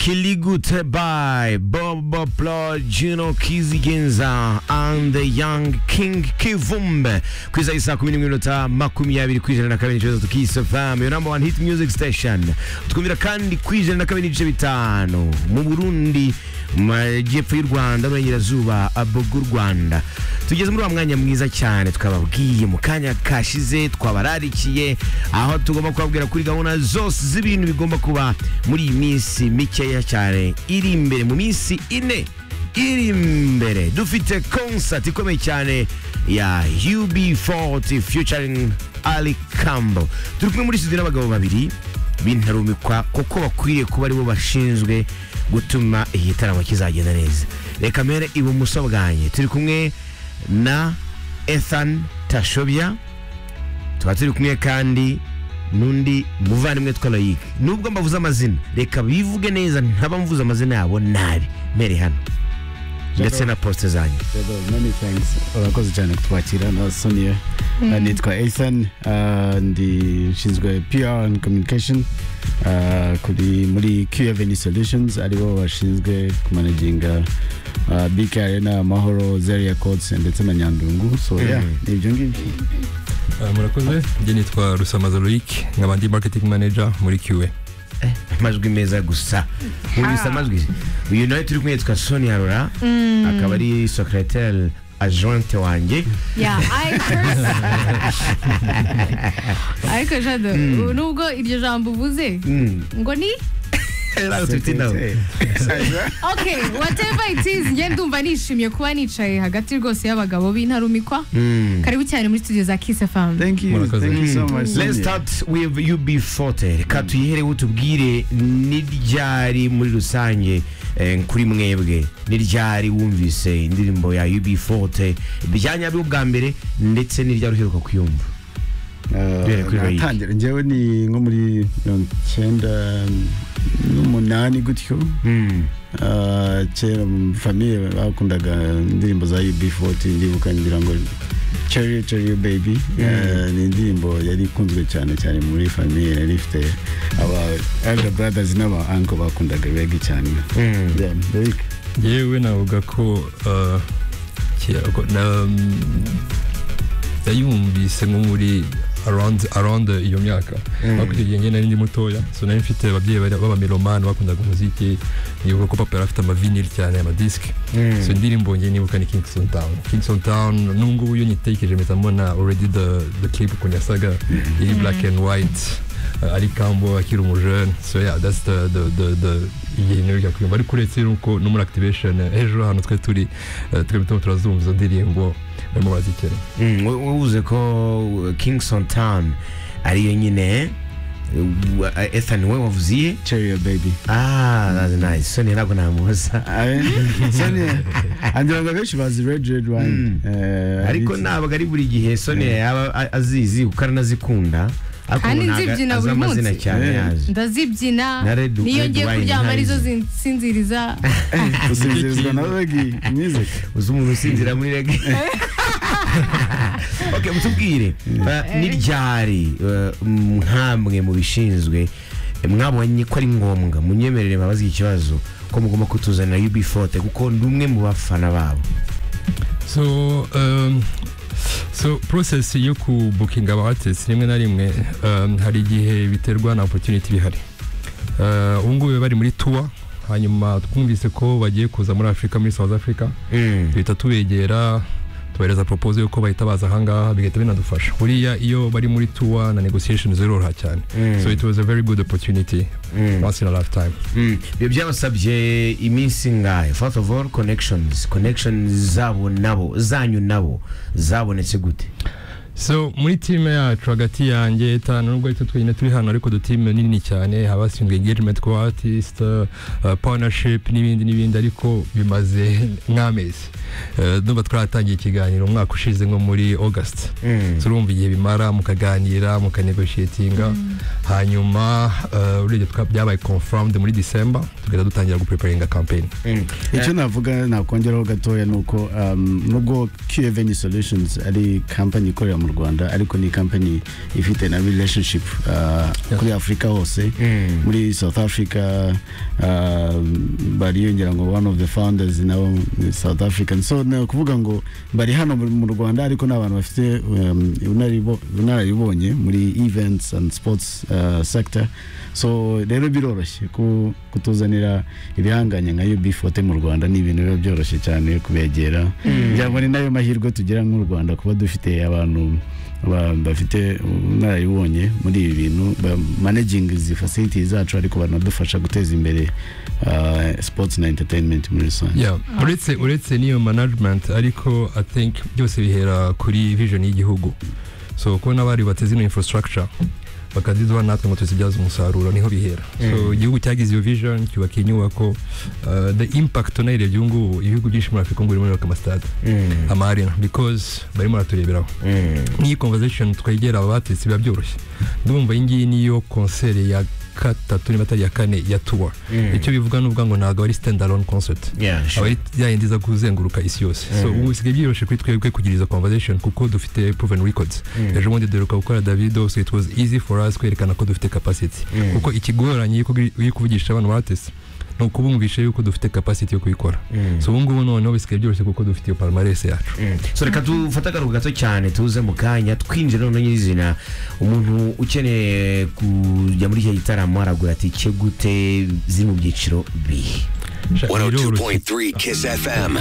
Che li goodbye, Bobo Plo, Gino Kizigenza and the Young King Kivumbe ku isaha isaa kumi n'imwe n'iminota makumyabiri ku ijana na kabiri n'ikibazo tukisi famu yo namba wani hiti music station twumvira kandi ku ijana na kabiri n'ibice bitanu mu Burundi mu majyepfo y'u Rwanda n'uburengerazuba abogo u Rwanda tugeze muri wa mwanya mwiza cyane twababwiye mu kanya kashize twabararikiye aho tugomba kubabwira kuri gahunda zose z'ibintu bigomba kuba muri iyi minsi mikeya cyane iri imbere mu minsi ine iri imbere dufite concert ikomeye cyane ya UB40 featuring Ali Campbell turi kumwe muri studio n'abagabo babiri bintarumikwa kuko bakwiriye kuba aribo bashinzwe gutuma iyi taramo kizagenda neza reka mbere ibumoso bwanjye turi kumwe na Ethan Tashobya tuba turi kumwe kandi n'undi muvandimwe twa Loic nubwo mbavuze amazina reka bivuge neza ntaba mvuze amazina yabo nabi mbere hano ndetse na poste zanjye Hello, many thanks urakoze cyane kutwakira na sonia Eh, nitwa ethan eh, ndi nshinzwe pr and communication eh, kuri muri qaveni solutions aribo bashinzwe kumanaginga eh, bk arena amahoro zeria codes ndetse na nyandungu so yeah ni ibyo ngibyo Ah, murakoze njye nitwa rusamaza loic nkaba ndi marketing manager muri qa amajwi meza gusa nkubise amajwi uyu nawe turi kumwe yitwa sonia rora akaba ari secretaire agente wanjye Yeah, I curse. ariko jado nubwo iryo jambo uvuze ngo ni Nawe tubite nawe okay whatever it is njye ndumva nishimye kuba nicaye hagati rwose y'abagabo b'intarumikwa karibu cyane muri studio za Kiss FM thank you Murakoze. thank you so much Let's Sonia. start with UB40 reka tuyihereho tubwire n'iryari muri rusange eh, kuri mwebwe n'iryari wumvise indirimbo ya UB40 bijyanye bwa mbere ndetse n'iryari uheruka kuyumva Duhere kuri Loic. natangira njyewe ni nko muri mirongo icyenda n'umunani gutyo Mm. Ah, kera mu famiye bakundaga indirimbo za UB40 ndibuka ngira ngo Cherry Cherry Baby eh, ni indirimbo yari ikunzwe cyane cyane muri famiye yari ifite aba elder brothers n'aba uncle bakundaga reggae cyane Mm. Then, Eric, yewe navuga ko ah, ki- ko- na- yayumvise nko muri around around iyo myaka ariko icyo gihe njye nari ndi mutoya so nari mfite ababyeyi bari- b'abamelomani bakundaga umuziki nibuka ko papa yari afite amavinil cyane amadisike Mm. so indirimbo njye nibuka ni kingston town kingston town nubwo iyo nyitekereje mpita mbona already the, the clip ukuntu yasaga iri black and white uh, ari kambo akiri umujene so yeah that's the the the the igihe nibuka kuyumva ariko uretse nuko no muri activation eh, ejo hano twe turi eh, twebwe turimo turazumva izo ndirimbo barimo barazikina Mm, we- wavuze ko uh, Kingston Town ariyo nyine uh, uh, Ethan we wavuze iye Cherry Baby ah that's nice Sonia ntabwo namuhoza Ah, Sonia, andira ngo benshi bazi Red Red Wine Mm. Eh, ariko ari- ntabwo ari buri gihe Sonia yaba a- azizi kuko aranazikunda ariko Kandi ubu ntabwo nzibyina azi buri amazina munsi. cyane Yeah. yaje ndazibyina Na Red- niyo Red ngiye Wine kuryama arizo ntazi. zin- sinziriza gusinzirizwa na reggae music uzi umuntu usinzira muri rege ok mutubwire uh, n'iryari uh, nk'amwe mu bishinzwe mwabonye ko ari ngombwa munyemerere mbabaze ikibazo ko mugomba kutuzanira UB40 kuko ndi umwe mu bafana babo so um, so process yo ku booking aba artists rimwe na rimwe um, hari igihe biterwa na opportunity bihari Uh, ubu ngubu bari muri tour hanyuma twumvise ko bagiye kuza muri afurika muri south africa Mm. duhita tubegera tubahereza propose yuko bahita baza ahangaha bigahita binadufasha buriya iyo bari muri tour na negotiation ziroroha cyane Mm. so it was a very good opportunity Mm. once in a lifetime Mm. ibyo byabasabye iminsi ngahe first of all connections connections zabo nabo zanyu nabo zabonetse gute so muri time yacu hagati yanjye tanu nubwo ariko twenyine turi hano ariko dutime nini cyane haba hashinzwe engagement ku artist uh, uh, partnership n'ibindi n'ibindi ariko bimaze nk'amezi Uh, ndumva twaratangiye ikiganiro umwaka ushize nko muri august Mm. turumva igihe bimara mukaganira mukanegotiatinga hanyuma uh, urebye tuka- byabaye confirmed muri december tugahita dutangira gupreparinga campaign Mm. icyo navuga nakongeraho gatoya ni uko um, nubwo qa solutions ari company ikorera mu mu rwanda ariko ni company ifite na relationship uh, kuri afurika hose Mm. muri south africa uh, bariyongera ngo one of the founders nabo ni south african so ni ukuvuga ngo bari hano mu- mu rwanda ariko ni abantu bafite um, ubunararibonye- ubunararibonye muri events and sports uh, sector so rero biroroshye ku- kutuzanira ibihanganye nka UB40 mu rwanda ni ibintu biba byoroshye cyane kubegera ngira ngo ni nayo mahirwe tugira nk'u rwanda kuba dufite abantu ba- bafite ubunararibonye muri ibi bintu ba managinga izi facility zacu ariko banadufasha guteza imbere uh, sports na entertainment muri rusange Yeah. uretse uretse n'iyo management ariko i think byose bihera kuri vision y'igihugu so kubona bari bateze ino infrastructure bakaziduha natwe ngo tuzibyaze umusaruro niho bihera so Mm. igihugu cyagize iyo vision cyubaka inyubako uh, the impact unayirebye ubu ngubu ibihugu byinshi muri afurika ubu ngubu birimo birubaka amasitade Mm. amarina because barimo baratureberaho Mm. n'iyi conversation twegera abatetse biba byoroshye ndumva iyi ngiyi niyo concert ya gatatu niba atari iya kane ya tour Mm. icyo bivuga ni uvuga ngo ntabwo ari stand alone concert Yeah, aba sure. ari yayindi iza kuzenguruka isi yose so Mhm. ubu bisigaye byoroshye kuri twebwe kugira izo conversation kuko dufite proven records Mm. ejo bundi duheruka gukora davido so it was easy for us kwerekana ko dufite capacity Mm. kuko ikigoranye iyo kubi- iyo kuvugisha abantu batese ni ukubumvisha yuko dufite capacity yo kubikora Mm. so ubu ngubu noneho bisigaye byoroshye kuko dufite iyo palmarès yacu Mm. so reka dufate akaruhuko gato cyane tuze mu kanya twinjira noneho nyirizina umuntu ukeneye kujya muri icyo gitaramo aragura tike gute ziri mu byiciro bihe Sha- biroroshye. 102.3 Kiss FM.